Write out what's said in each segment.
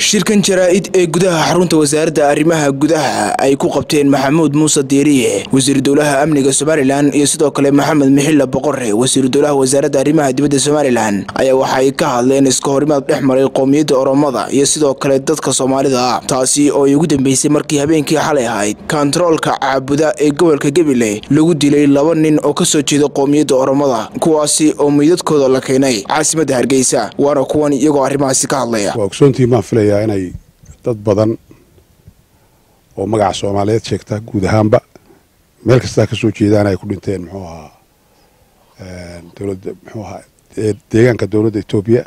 shirkan jaraa-id ee gudaha xarunta wasaaradda arrimaha gudaha ay ku qabteen maxamuud muuse diiriye wasiiru dowlaha amniga somalilan iyo sidoo kale maxamed mixilla boqore wasiiru dowlaha wasaaradda arrimaha dibadda somalilan ayaa waxay ka hadleen iska horimaad dhex maray qowmiyadda oromada iyo sidoo kale dadka soomaalida ah taasi oo ay ugu dambeysay markii habeenkii xalay ahayd kontaroolka caabuda ee gobolka gebile lagu dilay laba nin oo kasoo jeeda qowmiyadda oromada kuwaasi oo meydadkooda la keenay caasimadda hargeysa waana kuwan iyagoo arrimahaasi ka hadlaya waa ogsoontiin baan filayaa inay dad badan oo magaca soomaaliyeed sheegta guud ahaanba meel kastaa ka soo jeedaan ay ku dhinteen muxuu ahaa dowladda muxuu ahaa deegaanka dowladda etoobiya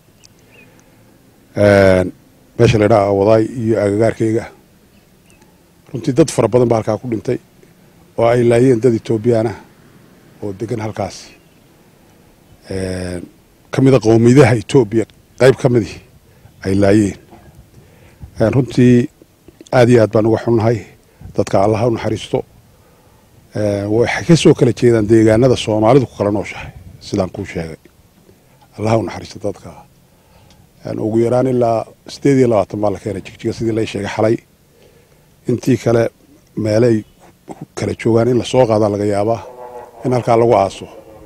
meesha la ydhaha wadaay iyo agagaarkayga runtii dad fara badan baa halkaa ku dhintay oo ay laayeen dad etoobiyaanah oo degan halkaas ka mida qowmiyadaha etoobiya qayb ka midii ay laayeen runtii aad iyo aad baan uga xunnahay dadka allaha u naxariisto waxay ka soo kala jeedaan deegaanada soomaalidu ku kala nooshahay sidaan kuu sheegay allaha u naxariisto dadka ugu yaraan ilaa sideed iyo labaatan baa la keenay jigjiga sidii lay sheegay xalay intii kale meelay kala joogaan in lasoo qaadaa laga yaabaa in halkaa lagu aaso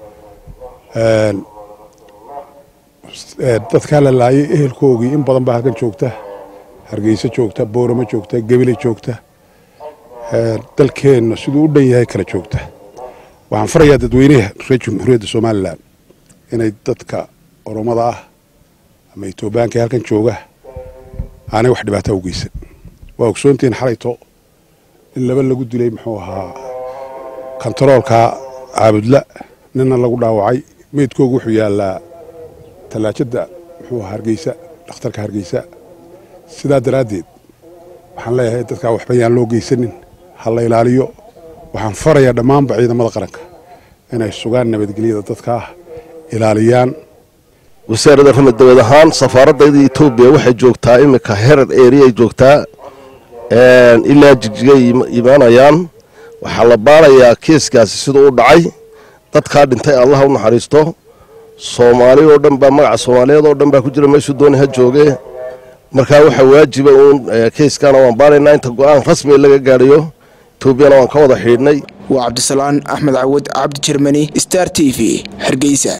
dadkaa la laayay ehelkoogii in badan baa halkan joogta hargeysa joogta booramo joogta gebile joogta dalkeenna siduu u dhan yahay kala joogta waxaan farayaa dadweynaha reer jamhuuriyadda somalilan inay dadka oromada ah ama etoobiyaanka halkan jooga aanay wax dhibaata u geysan waa ogsoontiin xalayto in laba lagu dilay muxuu ahaa kontaroolka caabudla ninna lagu dhaawacay meydkoogu wuxuu yaallaa tallaajada muxuu ahaa hargeysa dhakhtarka hargeysa sidaa daraaddeed waxaan leeyahay dadkaa waxba yaan loo geysanin ha la ilaaliyo waxaan farayaa dhammaanba ciidamada qaranka inay sugaan nabadgelyada dadkaa ilaaliyaan wasaaradda rama dawlad ahaan safaaradayda etoobiya waxay joogtaa iminka herar eriay joogtaa ilaa jigjigay imaanayaan waxaa la baarayaa keeskaasi siduu u dhacay dadkaa dhintay allaha u naxariisto soomaali oo dhan baa magaca soomaaliyeed oo dhan baa ku jira meeshuu dooni ha jooge markaa waxaa waajiba uun keyskana waan baaraynaa inta go-aan rasmi laga gaadhayo etoobiyana waan ka wada xidhnay waa cabdisalaan axmed cawad cabdi jermani star t v hargeysa